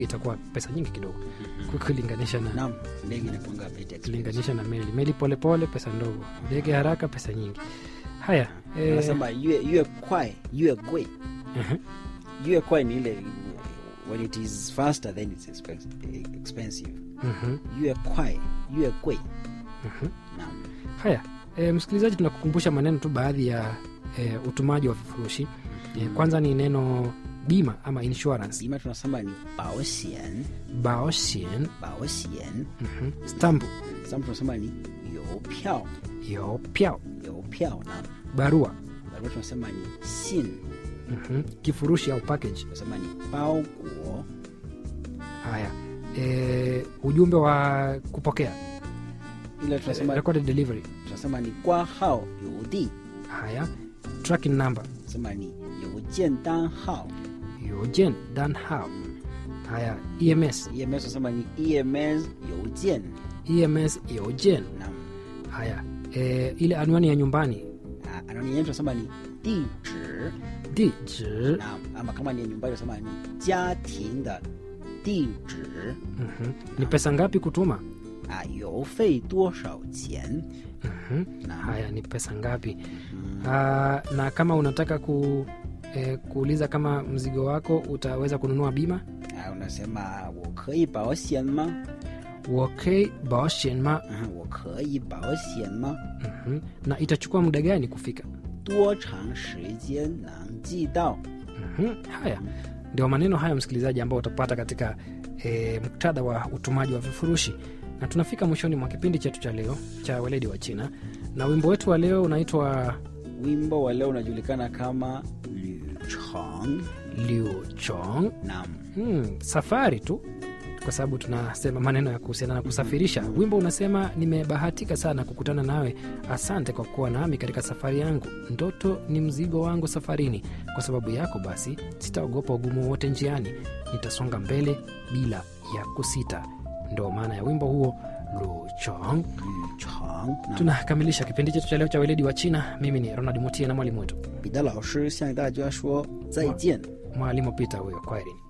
itakuwa pesa nyingi kidogo kulinganisha na Naam, ndege inakuanga very expensive. kulinganisha na meli meli polepole pesa ndogo ndege haraka pesa nyingi haya eh, Wanasema yue yue kwai yue gui. mhm, Yue kwai ni ile when it is faster then it's expensive. expensive. mhm, Yue kwai yue gui. mhm. Naam. haya e, msikilizaji tunakukumbusha maneno tu baadhi ya e, utumaji wa vifurushi e, kwanza ni neno bima ama insurance Bima tunasema ni baoxian, baoxian baoxian. mhm, stampu Sasa tunasema ni youpiao, yopiao youpiao. Naam. barua Barua tunasema ni xin, mhm, kifurushi au package tunasema ni baoguo. haya e, ujumbe wa kupokea Ile tunasema recorded delivery tunasema ni gua hao yudi. haya tracking number Tunasema ni youjian dan hao. yojen dan how haya ems EMS tunasema ni EMS youjian. ems yojen Naam. haya e, ile anwani ya nyumbani Ah, anwani yenyewe tunasema ni 地址 di zi na ama kama ni ya nyumbani tunasema ni 家庭的地址 Mhm. ni pesa ngapi kutuma 啊，邮费多少钱？ Mhm. na haya ni pesa ngapi Ah, na kama unataka ku, eh, kuuliza kama mzigo wako utaweza kununua bima 啊，unasema 我可以保险吗？ wokei baoshenma 嗯，我可以保险吗？ Mhm. na itachukua muda gani kufika 多长时间能寄到？ Mhm. haya ndio maneno hayo msikilizaji ambao utapata katika e, muktadha wa utumaji wa vifurushi na tunafika mwishoni mwa kipindi chetu cha leo cha weledi wa china na wimbo wetu wa leo unaitwa wimbo wa leo unajulikana kama 旅程。 liu chong Naam, hmm, safari tu kwa sababu tunasema maneno ya kuhusiana na kusafirisha wimbo unasema nimebahatika sana kukutana nawe asante kwa kuwa nami katika safari yangu ndoto ni mzigo wangu safarini kwa sababu yako basi sitaogopa ugumu wote njiani nitasonga mbele bila ya kusita ndo maana ya wimbo huo luchong 旅程。那 tunakamilisha kipindi chetu cha leo cha weledi wa china mimi ni ronald mutie na mwalimu wetu 彼得老师向大家说再见。 mwalimu pita huyo kwaherini